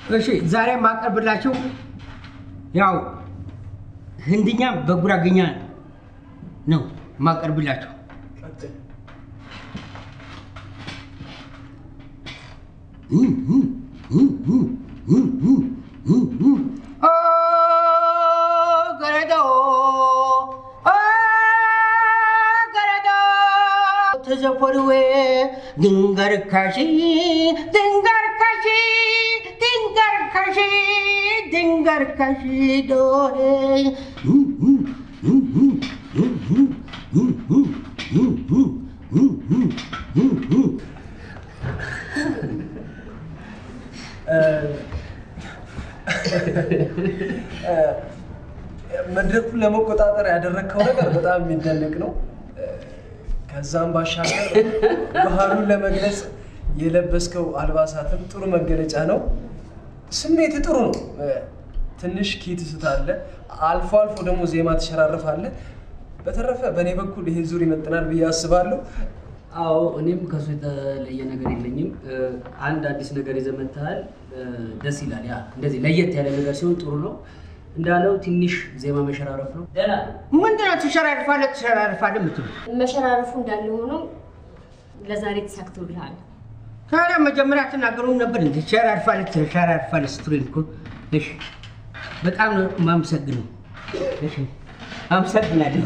እሺ ዛሬ የማቀርብላችሁ ያው ህንድኛ በጉራግኛ ነው የማቀርብላችሁ። ኦ ገረዶ ኦ ገረዶ ተዘፈርዌ ድንገር ካሺ ድንገር ካሺ ድንገር ካሺ ድንገር ካሺ ዶሄ መድረኩን ለመቆጣጠር ያደረግከው ነገር በጣም የሚደነቅ ነው። ከዛም ባሻገር ባህሉን ለመግለጽ የለበስከው አልባሳትም ጥሩ መገለጫ ነው። ስሜት ጥሩ ነው። ትንሽ ኪት ስታለ፣ አልፎ አልፎ ደግሞ ዜማ ትሸራርፋለህ። በተረፈ በእኔ በኩል ይሄ ዙር ይመጥናል ብዬ አስባለሁ። አዎ እኔም ከሱ የተለየ ነገር የለኝም። አንድ አዲስ ነገር ይዘህ መጥተሃል። ደስ ይላል። ያ እንደዚህ ለየት ያለ ነገር ሲሆን ጥሩ ነው። እንዳለው ትንሽ ዜማ መሸራረፍ ነው። ደህና ነው። ምንድነው ትሸራርፋለህ ትሸራርፋለህ የምትሉት? መሸራረፉ እንዳለ ሆኖ ለዛሬ ተሳክቶልሃል። ታዲያ መጀመሪያ ትናገሩን ነበር እንዴ? ትሸራርፋለህ ትሸራርፋለህ ስትሉኝ እኮ እሺ፣ በጣም ነው የማመሰግነው። እሺ፣ አመሰግናለሁ።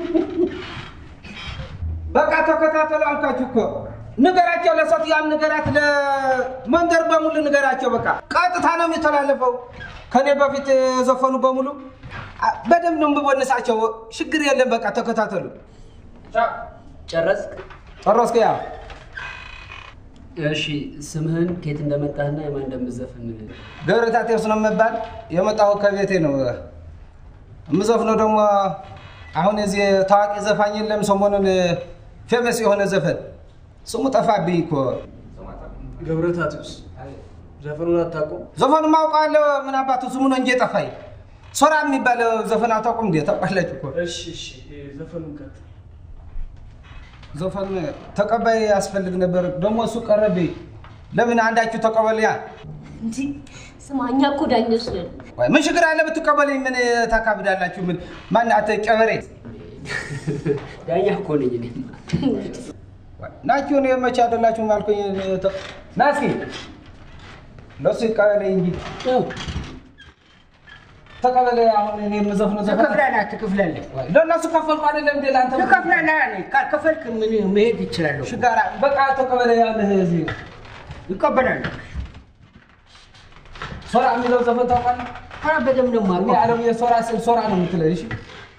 በቃ ተከታተሉ አልኳችሁ እኮ ንገራቸው፣ ለሴትዮዋም ንገራት፣ ለመንደር በሙሉ ንገራቸው። በቃ ቀጥታ ነው የሚተላለፈው። ከኔ በፊት የዘፈኑ በሙሉ አ- በደንብ ነው የምቦንሳቸው። ችግር የለም። በቃ ተከታተሉ። ጨረስክ? ጨረስኩ። ያ እሺ ስምህን ከየት እንደመጣህና የማን እንደምዘፍን ገብረታቴዎስ ነው የምባል። የመጣሁ ከቤቴ ነው። የምዘፍነው ደግሞ አሁን የዚህ ታዋቂ ዘፋኝ የለም ሰሞኑን ፌመስ የሆነ ዘፈን ስሙ ጠፋብኝ እኮ። ገብረታቴዎስ ዘፈኑን አታውቁም? ዘፈኑ ማውቃለሁ። ምን አባቱ ስሙ ነው እንጂ የጠፋኝ። ሶራ የሚባል ዘፈን አታውቁም እንዴ? ታውቃላችሁ እኮ እሺ እሺ፣ ዘፈኑን ቀጥ ዘፈን ተቀባይ ያስፈልግ ነበር። ደግሞ እሱ ቀረብኝ። ለምን አንዳችሁ ተቀበልያ? እንዲህ ስማ፣ እኛ እኮ ዳኞች ነን። ወይ ምን ችግር አለ ብትቀበለኝ? ምን ታካብዳላችሁ? ምን ማን አተ ጨበሬ ዳኛ እኮ ነኝ እኔ። ናችሁ ነው መቼ አይደላችሁም አልኩኝ። ተ- ና እስኪ ለሱ ይቀበለኝ እንጂ ተቀበለ። አሁን እኔ የምዘፍነው ዘፈን ትከፍላለህ አትከፍላለህ? ለእነሱ ከፈልኩ አይደለም እንዴ ለአንተ ትከፍላለህ። እኔ ካልከፈልክ ምን መሄድ ይችላለሁ። ሽጋራ በቃ ተቀበለ። ያለህ እዚህ ይቀበላል። ሶራ የሚለው ዘፈን ታውቃለህ? ኧረ በደምብ ነው እኔ የማውቀው። ዓለም የሶራ ስል ሶራ ነው የምትለኝ። እሺ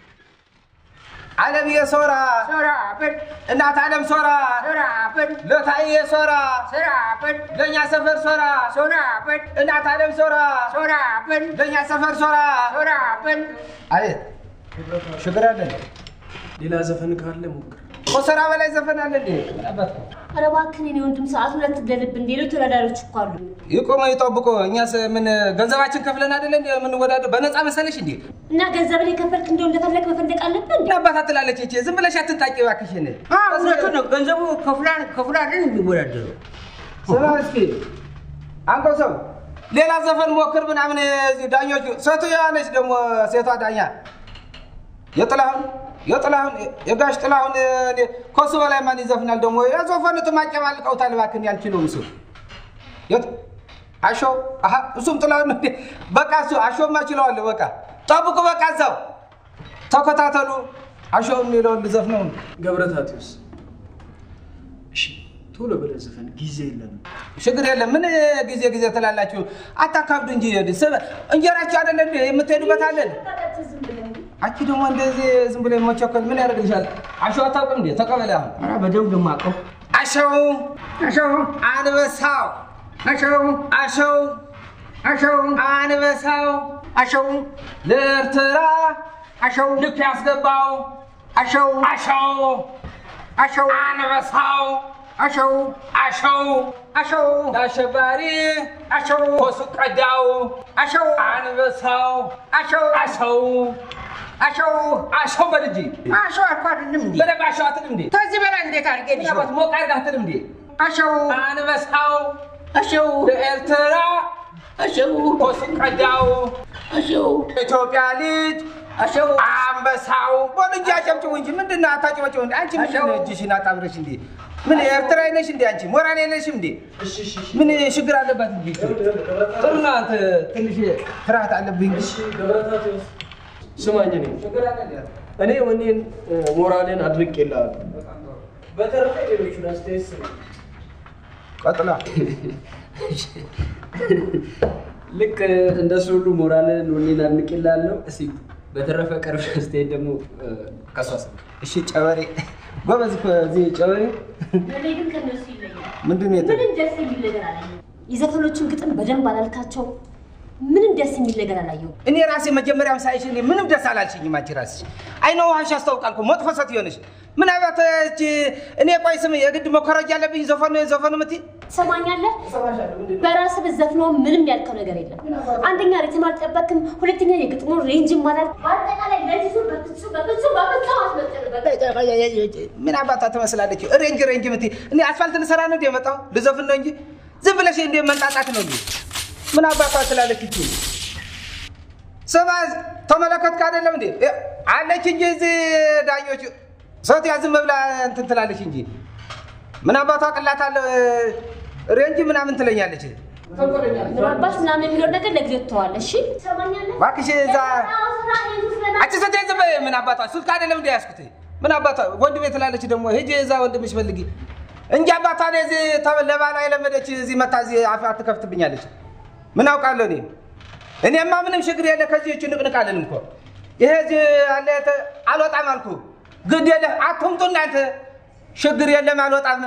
ዓለም የሶራ ሶራ በል እናት ዓለም ሶራ ሶራ በል ለታዬ ሶራ ሶራ በል ለእኛ ሰፈር ሶራ ሶራ በል እናት ዓለም ሶራ ሶራ በል ለእኛ ሰፈር ሶራ ሶራ በል አቤት ችግር አለ እንዴ? ሌላ ዘፈን ካለ ሞክር። ከሶራ በላይ ዘፈን አለ እንዴ? ምን አባት ነው? ኧረ እባክህን የእኔ ወንድም ሰዓት ሁለት ትግደልብን። ሌሎች ተወዳዳሪዎች እኮ አሉ። ይቆመ ይጠብቆ። እኛስ ምን ገንዘባችን ከፍለን አይደለ እንዴ የምንወዳደር? በነፃ መሰለሽ እንዴ? እና ገንዘብን የከፈልክ እንደው እንደፈለግ መፈንደቅ አለብን እንዴ? ምን አባት ትላለች ይቺ? ዝም ብለሽ አትንጣቂ እባክሽን። አዎ፣ እውነቱን ነው። ገንዘቡ ከፍላን ከፍላልን የሚወዳደረው ስማ እስኪ አንተ ሰው ሌላ ዘፈን ሞክር ምናምን። እዚህ ዳኞቹ ሴትዮዋ ነች ደግሞ ሴቷ ዳኛ የጥላሁን የጥላሁን የጋሽ ጥላሁን እኔ ከሱ በላይ ማን ይዘፍናል ደግሞ? የዘፈኑት ማጨማልቀውታል። እባክህን ያልችለው ምስል የት አሾ አሀ እሱም ጥላሁን ነው እንዴ? በቃ እሱ አሾማ ችለዋለሁ። በቃ ጠብቁ፣ በቃ እዛው ተከታተሉ። አሾ የሚለውን ልዘፍነው ነው። ገብረታቴዎስ እሺ፣ ቶሎ ብለህ ዘፈን፣ ጊዜ የለንም። ችግር የለም። ምን ጊዜ ጊዜ ትላላችሁ? አታካብዱ እንጂ ስበ- እንጀራችሁ አይደለ እንዴ የምትሄዱበት አለን። አንቺ ደግሞ እንደዚህ ዝም ብሎ መቸኮል ምን ያደርግልሻል? አሸው አታውቅም እንዴ? ተቀበለ። አሁን ኧረ በደምብ ነው የማውቀው። አሸው አሸው አንበሳው አሸው አሸው አሸው አንበሳው አሸው ለኤርትራ አሸው ልክ ያስገባው አሸው አሸው አሸው አንበሳው አሸው አሸው አሸው አሸባሪ አሸው ኮሱ ቀዳው አሸው አንበሳው አሸው አሸው አሸው አሸው በልጅ አሸው አልኩ አይደለም እንዴ? በደንብ አሸው አትልም እንዴ? ከዚህ በላይ እንዴት አድርጌ ልሽው? ምናልባት ሞቅ አድርገህ አትልም እንዴ? አሸው አንበሳው አሸው ለኤርትራ እሺው ኮሱን ቀዳው እሺው ኢትዮጵያ ልጅ እሺው አንበሳው በሉ እንጂ አጨብጭቡ እንጂ ምንድን ነው አታጨበጭቡ እንዴ? አንቺ ምንድን ነው እጅሽን አጣምረሽ እንዴ? ምን ኤርትራዊ ነሽ እንዴ አንቺ? ሞራል የለሽም እንዴ? ምን ችግር አለባት እንዴ? ጥሩ ነው አንተ ትንሽ ፍርሃት አለብኝ እንጂ ስማኝ እኔ እኔ ወኔን ሞራልን አድንቄልሃለሁ። በተረፈ ሌሎቹን አስተያየት ስማ። ቀጥላ ልክ እንደሱ ሁሉ ሞራልን ወኔን አድንቄልሃለሁ። እስኪ በተረፈ ቀርብ አስተያየት ደግሞ ከሷ ስማ። እሺ ጨበሬ ጎበዝ እኮ እዚህ ጨበሬ እኔ ግን ከነሱ ይለያል። ምንድን ነው የተ- ምንም ደስ የሚል ነገር አላየሁም። የዘፈኖቹን ግጥም በደንብ አላልካቸው። ምንም ደስ የሚል ነገር አላየሁም። እኔ ራሴ መጀመሪያም ሳይሽ እኔ ምንም ደስ አላልሽኝም። አንቺ ራስሽ አይነ ውሃሽ ያስታውቃል እኮ መጥፎ ሴት የሆነሽ ምን አባት እቺ እኔ ቆይ ስም የግድ መኮረጅ አለብኝ ዘፈኑ ዘፈኑ ምትይ ትሰማኛለህ? በራስህ ብትዘፍነው ምንም ያልከው ነገር የለም። አንደኛ ሪትም አልጠበቅም፣ ሁለተኛ የግጥሙ ሬንጅም አላል። በአጠቃላይ ለዚህ ዙር በፍጹም በፍጹም በፍጹም አትመጥንበት። ምን አባታ ትመስላለች? ሬንጅ ሬንጅ ምትይ እኔ አስፋልት ልሰራ ነው እንደ የመጣው ልዘፍን ነው እንጂ ዝም ብለሽ እንደ መንጣጣት ነው እንጂ ምን አባታ ትላለች እቺ ስማ ተመለከትክ አይደለም እንዴ አለች እንጂ እዚህ ዳኞች ሰት ያዝም ብላ እንትን ትላለች እንጂ ምን አባቷ ቅላት አለ ሬንጅ ምናምን ትለኛለች። ምናልባት ምናምን የሚለው ነገር ለጊዜው ትተዋለህ። እሺ ትሰማኛለህ? እባክሽ እዛ የፈጠራው ስራ ይሄን ስለማ- አንቺ ሰት ያዝም ምን አባቷ ስልክ አይደለም እንደ ያዝኩት ምን አባቷ ወንድሜ ትላለች ደግሞ ሂጂ እዛ ወንድምሽ ፈልጊ እንጂ አባቷ እኔ እዚህ ተ- ለባሏ የለመደች እዚህ መታ እዚህ አፍ ትከፍትብኛለች። ምን አውቃለሁ እኔ እኔማ ምንም ችግር የለ ከዚህ እች ንቅንቅ አለንም እኮ ይሄ እዚህ አለ የተ- አልወጣም አልኩ ግድ የለ አትምጡ እናንተ ችግር የለም አልወጣም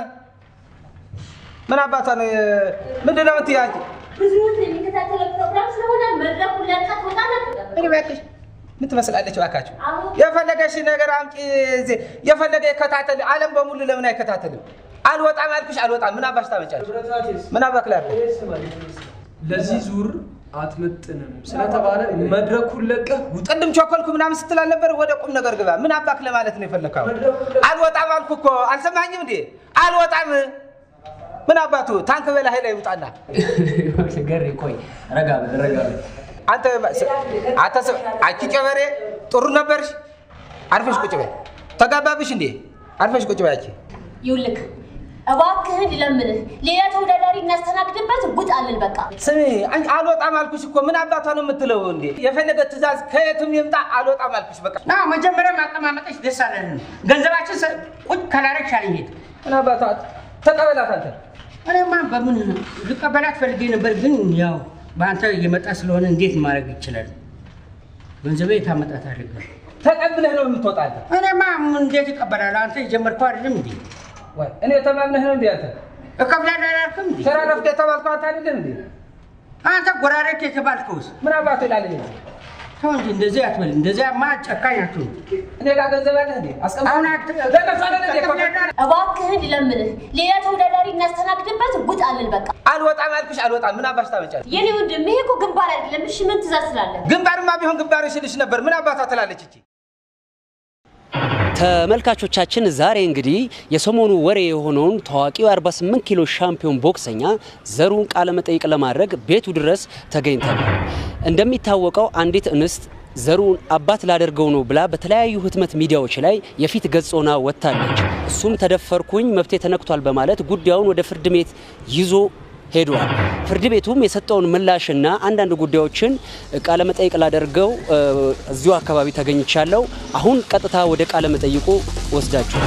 ምን አባቷ ነው ምንድን ነው የምትይው አንቺ ብዙ ህዝብ የሚከታተለው ፕሮግራም ስለሆነ መድረኩን ለቀህ ትወጣ ነበር። እኔ እባክሽ ምን ትመስላለች እባካችሁ አሁን የፈለገሽ ነገር አምጪ እዚህ የፈለገ ይከታተል ዓለም በሙሉ ለምን አይከታተልም አልወጣም አልኩሽ አልወጣም ምን አባሽ ታመጫለሽ ብረታቴስ ምን አባክ ላድርግ እኔ ስማኝ፣ ለዚህ ዙር አትመጥንም ስለተባለ መድረኩን ለቀህ ውጣ። ቅድም ቸኮልኩ ምናምን ስትል አልነበር? ወደ ቁም ነገር ግባ። ምን አባክ ለማለት ነው የፈለግከው? አልወጣም አልኩ እኮ አልሰማኝም እንዴ? አልወጣም። ምን አባቱ ታንክ በላይ ላይ ይውጣና ገሬ ቆይ ረጋ በል ረጋ በል። አንተ አንተ ሰው አንቺ ጨበሬ ጥሩ ነበርሽ። አርፈሽ ቁጭ በይ። ተጋባብሽ እንዴ? አርፈሽ ቁጭ በይ አንቺ። ይኸውልህ እባክህን ልለምንህ፣ ሌላ ተወዳዳሪ እናስተናግድበት ውጣልን በቃ። ስሚ አንቺ አልወጣም አልኩሽ እኮ ምን አባቷ ነው የምትለው እንዴ? የፈለገ ትእዛዝ ከየትም ይምጣ አልወጣም አልኩሽ በቃ። ና መጀመሪያ ማቀማመጠች ደስ አለን። ገንዘባችን ሰ- ቁጭ ካላረግሽ አልሄድ። ምን አባቷ ተቀበላት አንተ እኔማ በምን ልቀበላት ፈልጌ ነበር፣ ግን ያው በአንተ እየመጣ ስለሆነ እንዴት ማድረግ ይችላል? ገንዘቤ የታመጣት አድርገ ተቀብለህ ነው የምትወጣለህ። እኔማ ምን እንዴት ይቀበላል? አንተ የጀመርከው አይደለም እንዴ? ወይ እኔ ተማምነህ ነው እንዴ አንተ? እከፍላለሁ አላልክም እንዴ? ስራ ረፍት የተባልከው አንተ አይደለም እንዴ? አንተ ጎራሬት የተባልከውስ ምን አባቱ ይላል ይሄ? ተው እንጂ እንደዚህ አትበል። እንደዚያማ ጨካኝ አትሁን። እኔ ጋር ገንዘብ አለህ እንዴ? አስቀምጥ። አሁን አት- ለነሱ አይደል እንዴ? እከፍላለሁ እባክህን ልለምንህ፣ ሌላ ተወዳዳሪ እናስተናግድበት ውጣልን በቃ። አልወጣም አልኩሽ አልወጣም። ምን አባሽ ታመጫለሽ? የኔ ወንድም ይሄ እኮ ግንባር አይደለም። እሺ ምን ትእዛዝ ስላለ ግንባርማ ቢሆን ግንባር ይሽልሽ ነበር። ምን አባቷ ትላለች እቺ? ተመልካቾቻችን ዛሬ እንግዲህ የሰሞኑ ወሬ የሆነውን ታዋቂው 48 ኪሎ ሻምፒዮን ቦክሰኛ ዘሩን ቃለ መጠይቅ ለማድረግ ቤቱ ድረስ ተገኝተናል። እንደሚታወቀው አንዲት እንስት ዘሩን አባት ላደርገው ነው ብላ በተለያዩ ህትመት ሚዲያዎች ላይ የፊት ገጽ ሆና ወጥታለች። እሱም ተደፈርኩኝ፣ መብቴ ተነክቷል በማለት ጉዳዩን ወደ ፍርድ ቤት ይዞ ሄዷል። ፍርድ ቤቱም የሰጠውን ምላሽና አንዳንድ ጉዳዮችን ቃለ መጠይቅ ላደርገው እ፣ እዚሁ አካባቢ ተገኝቻለሁ። አሁን ቀጥታ ወደ ቃለ መጠይቁ ወስዳችኋል።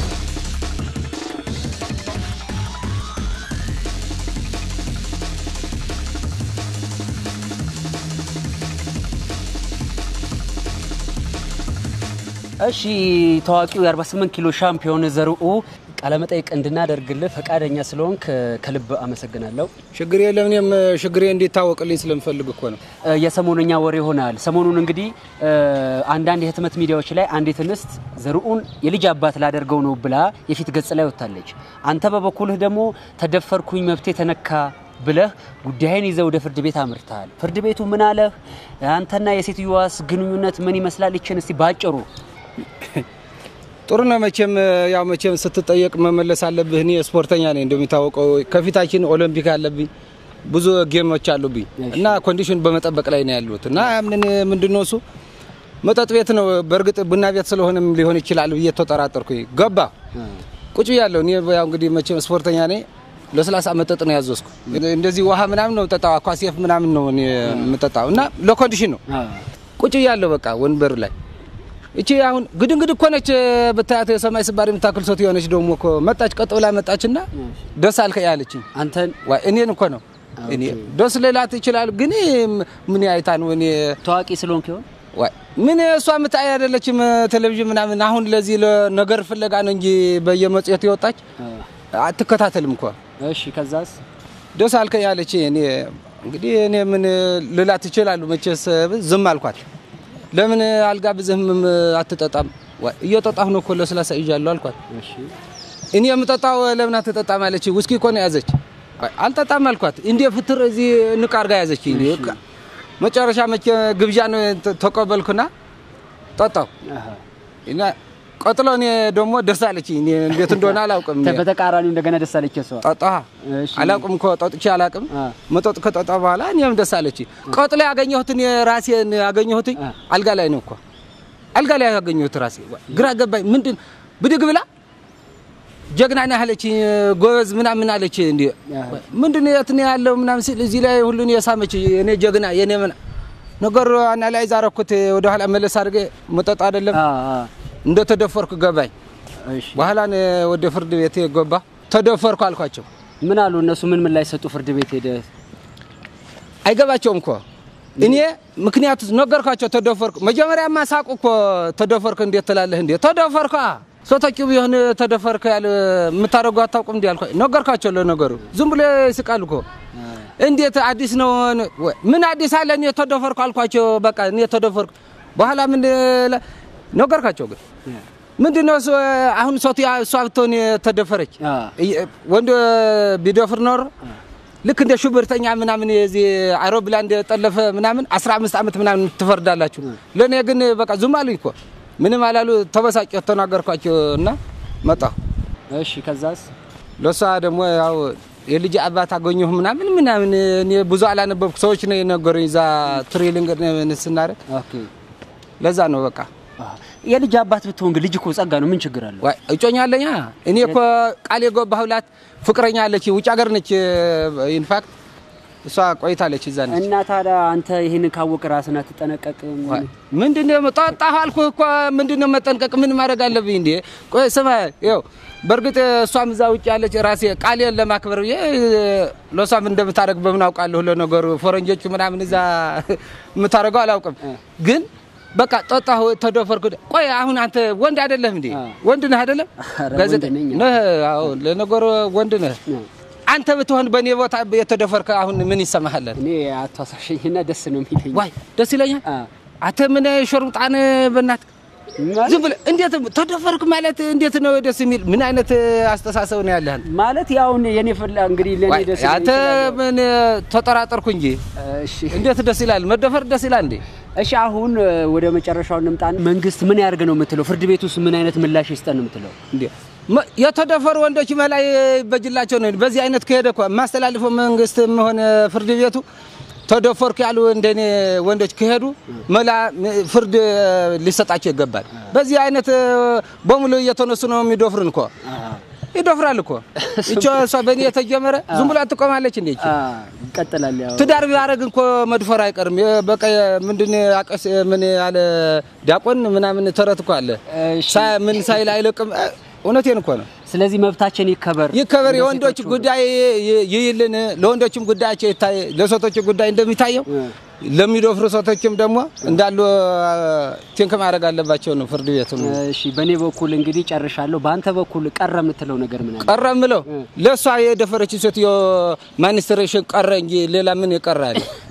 እሺ ታዋቂው የ48 ኪሎ ሻምፒዮን ዘርኡ ቃለመጠይቅ እንድናደርግልህ ፈቃደኛ ስለሆንክ ከልብ አመሰግናለሁ። ችግር የለም። እኔም ችግሬ እንዲታወቅልኝ ስለምፈልግ እኮ ነው። እ፣ የሰሞነኛ ወሬ ሆናል። ሰሞኑን እንግዲህ እ፣ አንዳንድ የህትመት ሚዲያዎች ላይ አንዲት እንስት ዘርኡን የልጅ አባት ላደርገው ነው ብላ የፊት ገጽ ላይ ወጥታለች። አንተ በበኩልህ ደግሞ ተደፈርኩኝ፣ መብቴ ተነካ ብለህ ጉዳይን ይዘህ ወደ ፍርድ ቤት አምርተሃል። ፍርድ ቤቱ ምን አለህ? አንተና የሴትዮዋስ ግንኙነት ምን ይመስላል? ይችን እስቲ ባጭሩ ጥሩ ነው። መቼም ያው መቼም ስትጠየቅ መመለስ አለብህ። እኔ ስፖርተኛ ነኝ እንደሚታወቀው፣ ከፊታችን ኦሎምፒክ አለብኝ። ብዙ ጌሞች አሉብኝ እና ኮንዲሽን በመጠበቅ ላይ ነው ያሉት እና ምን ምንድነው እሱ መጠጥ ቤት ነው። በእርግጥ ቡና ቤት ስለሆነም ሊሆን ይችላል ብዬ ተጠራጠርኩኝ። ገባ ቁጭ ብያለሁ። እኔ ያው እንግዲህ መቼም ስፖርተኛ ነኝ። ለስላሳ መጠጥ ነው ያዘዝኩ። እንደዚህ ውሃ ምናምን ነው ጠጣው፣ አኳሴፍ ምናምን ነው እኔ የምጠጣው እና ለኮንዲሽን ነው ቁጭ ብያለሁ። በቃ ወንበር ላይ እቺ አሁን ግድንግድ እኮ ነች ብታያት የሰማይ ስባሪ የምታክል ሶት የሆነች ደግሞ እኮ መጣች፣ ቀጥ ብላ መጣችና ደስ አልከኝ አለችኝ። አንተን ዋይ እኔን እኮ ነው እኔ ደስ ልላት ይችላል፣ ግን ምን አይታ ነው እኔ ታዋቂ ስለሆንክ ይሆን? ዋይ ምን እሷ የምታይ አይደለችም ቴሌቪዥን ምናምን። አሁን ለዚህ ለነገር ፍለጋ ነው እንጂ በየመጽሔቱ የወጣች አትከታተልም እኮ። እሺ ከዛስ? ደስ አልከኝ አለች። እኔ እንግዲህ እኔ ምን ልላት ይችላሉ? መቼስ ዝም አልኳት። ለምን አልጋብዝህም አትጠጣም? ዋይ እየጠጣሁ ነው እኮ ለስላሳ ይዣለሁ አልኳት። እሺ እኔ የምጠጣው ለምን አትጠጣም አለች። ውስኪ እኮ ነው ያዘች። ዋይ አልጠጣም አልኳት። እንዴ ፍትር እዚህ ንቅ አድርጋ ያዘች። መጨረሻ መቼ ግብዣ ነው ተቀበልኩና ጠጣው አሃ እና ቀጥሎ እኔ ደግሞ ደስ አለች። እኔ እንዴት እንደሆነ አላውቅም። በተቃራኒው እንደገና ደስ አለች እሷ። ጠጣ እሺ አላውቅም እኮ ጠጥቼ አላውቅም። አ መጠጥ ከጠጣ በኋላ እኔም ደስ አለች። ቀጥሎ ያገኘሁትን ራሴን ያገኘሁት አ አልጋ ላይ ነው እኮ አልጋ ላይ ያገኘሁት ራሴ ግራ ገባኝ። ምንድን ብድግ ብላ ጀግና ነህ አለች፣ ጎበዝ ምናምን አለች። እንዲ ምንድን ነው የት ነው ያለው ምናምን ሲል እዚህ ላይ ሁሉን የሳመች የኔ ጀግና የኔ ምን ነገር አናላይዝ አደረኩት። ወደ ኋላ መለስ አድርጌ መጠጥ አይደለም አ አ እንደ ተደፈርኩ ገባኝ። እሺ በኋላ ነው ወደ ፍርድ ቤት ገባ። ተደፈርኩ አልኳቸው። ምን አሉ እነሱ? ምን ምን ላይ ሰጡ? ፍርድ ቤት ሄደ አይገባቸውም እኮ እኔ ምክንያቱ ነገርኳቸው። ተደፈርኩ መጀመሪያማ ሳቁ እኮ ተደፈርክ እንዴት ትላለህ እንዴ? ተደፈርኩ ሶቶቹ ቢሆን ተደፈርክ ያለ የምታደርገው አታውቁም እንዲ አልኳቸው። ነገርኳቸው። ለነገሩ ዝም ብሎ ይስቃሉ እኮ እንዴት አዲስ ነው? ወይ ምን አዲስ አለ? እኔ ተደፈርኩ አልኳቸው። በቃ እኔ ተደፈርኩ። በኋላ ምን ለ- ነገርኳቸው። ግን ምንድን ነው እሱ አሁን ሶት እሷ ብትሆን ተደፈረች አ እየ- ወንድ ቢደፍር ኖሮ ልክ እንደ ሹብርተኛ ምናምን የዚህ አይሮፕላን እንደጠለፈ ምናምን 15 ዓመት ምናምን ትፈርዳላችሁ። ለእኔ ግን በቃ ዝም አሉኝ እኮ ምንም አላሉ። ተበሳጨሁ፣ ተናገርኳቸው እና መጣሁ። እሺ ከዛስ? ለእሷ ደግሞ ያው የልጅ አባት አገኘሁ ምናምን ምናምን እኔ ብዙ አላነበብኩ ሰዎች ነው የነገሩኝ እዛ ትሬሊንግ ስናደርግ ኦኬ ለዛ ነው በቃ አ የልጅ አባት ብትሆን ግን ልጅ እኮ ጸጋ ነው። ምን ችግር አለው? ዋይ እጮኛ አለኛ እኔ እኮ ቃል የገባሁላት ፍቅረኛ አለች፣ ውጭ ሀገር ነች። ኢንፋክት እሷ ቆይታለች እዛ ነች። እና ታዲያ አንተ ይህንን ካወቅ ራስን አትጠነቀቅም? ዋይ ምንድነው ጠጣሁ አልኩህ እኮ ምንድነው መጠንቀቅ? ምን ማድረግ አለብኝ እንዴ? ቆይ ስማ፣ ይኸው በእርግጥ እሷም እዛ ውጭ ያለች ራሴ ቃሌን ለማክበር ብዬ ለእሷም እንደምታደርግ በምን አውቃለሁ? ለነገሩ ፈረንጆቹ ምናምን እዛ የምታደርገው አላውቅም ግን በቃ ጠጣሁ፣ ተደፈርኩ። ቆይ አሁን አንተ ወንድ አይደለም እንዴ? አ። ወንድ ነህ አይደለም? ኧረ ጋዜጠ- ወንድ ነኝ። ነህ? አዎ፣ ለነገሩ ወንድ ነህ። አ አንተ ብትሆን በእኔ ቦታ የተደፈርከ አሁን ምን ይሰማሃል? እኔ አቶ አሳሸኝና ደስ ነው የሚለኝ። ዋይ ደስ ይለኛል። አ አንተ ምን ሾርምጣን በእናትህ ማለት- ዝም ብለህ እንዴት ተደፈርክ ማለት እንዴት ነው ደስ የሚል? ምን አይነት አስተሳሰብ ነው ያለህ? ማለት ያው የኔ ፍላ እንግዲህ ለኔ ዋይ ደስ አንተ ይላል። ምን ተጠራጠርኩ እንጂ እሺ እንዴት ደስ ይላል? መደፈር ደስ ይላል እንዴ? እሺ አሁን እ፣ ወደ መጨረሻው እንምጣን። መንግስት ምን ያርግ ነው የምትለው? ፍርድ ቤት ውስጥ ምን አይነት ምላሽ ይስጠን ነው የምትለው? እንዴ መ- የተደፈሩ ወንዶች መላይ በጅላቸው ነው። በዚህ አይነት ከሄደ እኮ የማስተላልፈው መንግስትም ሆነ ፍርድ ቤቱ ተደፈርኩ ያሉ እንደኔ ወንዶች ከሄዱ መላ ፍርድ ሊሰጣቸው ይገባል። በዚህ አይነት በሙሉ እየተነሱ ነው የሚደፍሩን እኮ ይደፍራል እኮ እቿ እሷ በእኔ የተጀመረ ዝም ብላ ትቆማለች እንዴ? ይቺ? አ ይቀጥላል። ያው ትዳር ቢያደርግ እንኮ መድፈር አይቀርም። የ- በቃ ምንድን አቀስ ምን ያለ ዲያቆን ምናምን ተረት እኮ አለ እሺ። ሳ- ምን ሳይል አይለቅም። እውነቴን እኮ ነው። ስለዚህ መብታችን ይከበር ይከበር። እንደ የወንዶች ሴቶቹ። ጉዳይ ይ- ይይልን፣ ለወንዶችም ጉዳያቸው ይታይ፣ ለሴቶች ጉዳይ እንደሚታየው እ። ለሚደፍሩ ሴቶችም ደግሞ እንዳሉ ቲንክ ማድረግ አለባቸው ነው ፍርድ ቤቱ ነው እሺ በእኔ በኩል እንግዲህ ጨርሻለሁ። በአንተ በኩል ቀረ የምትለው ነገር ምን አለ? ቀረ ምለው ለእሷ የደፈረች ሴትዮ ማኒስትሬሽን ቀረ እንጂ ሌላ ምን የቀረ አለ?